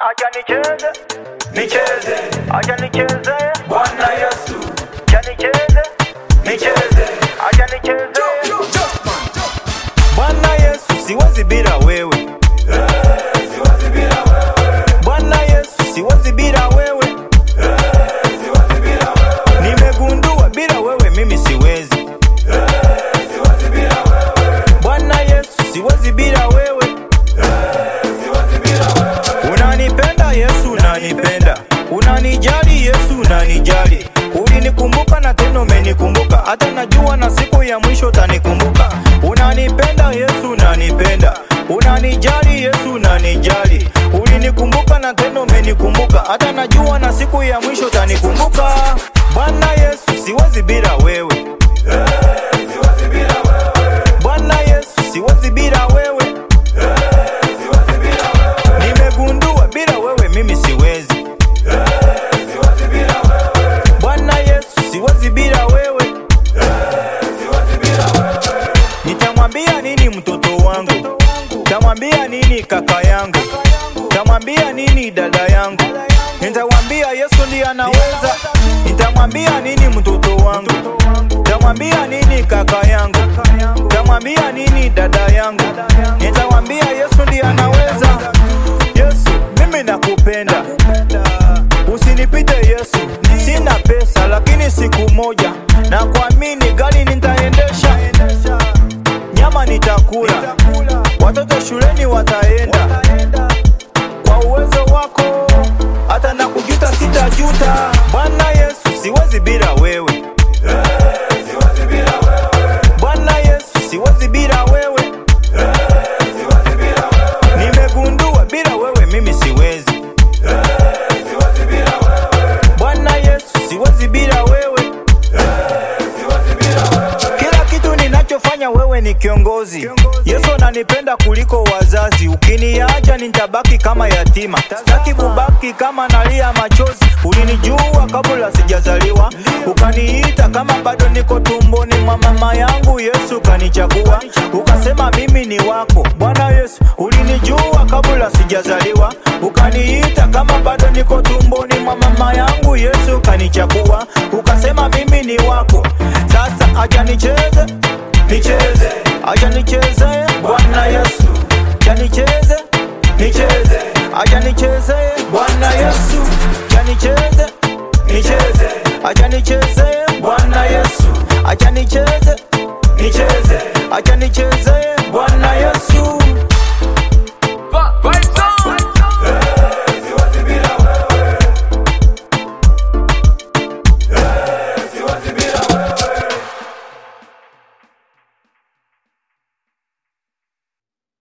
acha nicheze nicheze acha nicheze Bwana Yesu acha nicheze nicheze acha nicheze Bwana Yesu siwezi bila wewe. siwezi bila wewe Bwana Yesu siwezi bila wewe. siwezi bila wewe Nimegundua bila wewe mimi siwezi. siwezi bila wewe Bwana Yesu siwezi bila wewe. siwezi bila wewe Unanipenda Yesu, unanipenda. Unanijali Yesu, unanijali. Ulinikumbuka na tena umenikumbuka, hata najua na siku ya mwisho utanikumbuka. Unanipenda Yesu, unanipenda. Unanijali Yesu, unanijali. Ulinikumbuka na tena umenikumbuka, hata najua na siku ya mwisho utanikumbuka. Bwana Yesu, siwezi bila wewe. siwezi bila wewe Bwana Yesu, siwezi bila wewe. siwezi bila wewe Nimegundua bila wewe mimi siwezi. siwezi bila wewe Bwana Yesu, siwezi bila wewe. siwezi bila wewe Nitamwambia nini mtoto wangu? Nitamwambia nini kaka yangu? Nitamwambia nini dada yangu? Nitamwambia Yesu ndiye anaweza. Nitamwambia nini mtoto wangu? Nitamwambia nini kaka yangu? Nitamwambia nini dada yangu? Nitamwambia Yesu ndiye anaweza. Yesu, mimi nakupenda. Usinipite Yesu, sina pesa lakini siku moja na kuamini gari nitaendesha, nyama nitakula, watoto shuleni wataenda. Kwa uwezo wako hata na kujuta sitajuta. Bwana Yesu, siwezi bila wewe. siwezi bila wewe Bwana Yesu, siwezi bila wewe. siwezi bila wewe Nimegundua bila wewe mimi siwezi. siwezi bila wewe Bwana Yesu, siwezi bila wewe. siwezi bila wewe Kila kitu ninachofanya wewe ni kiongozi. Yesu ananipenda kuliko wazazi. Ukiniacha nitabaki kama yatima, sitaki kubaki kama nalia machozi. Ulinijua kabla sijazaliwa, ukaniita kama bado niko tumboni mwa mama yangu. Yesu kanichagua, ukasema mimi ni wako. Bwana Yesu, ulinijua kabla sijazaliwa, ukaniita kama bado niko tumboni mwa mama yangu. Yesu kanichagua, ukasema mimi ni wako. Sasa acha nicheze, nicheze acha nicheze, Bwana Yesu acha nicheze, nicheze acha nicheze, Bwana Yesu acha nicheze, nicheze acha nicheze, Bwana Yesu acha nicheze, nicheze acha nicheze.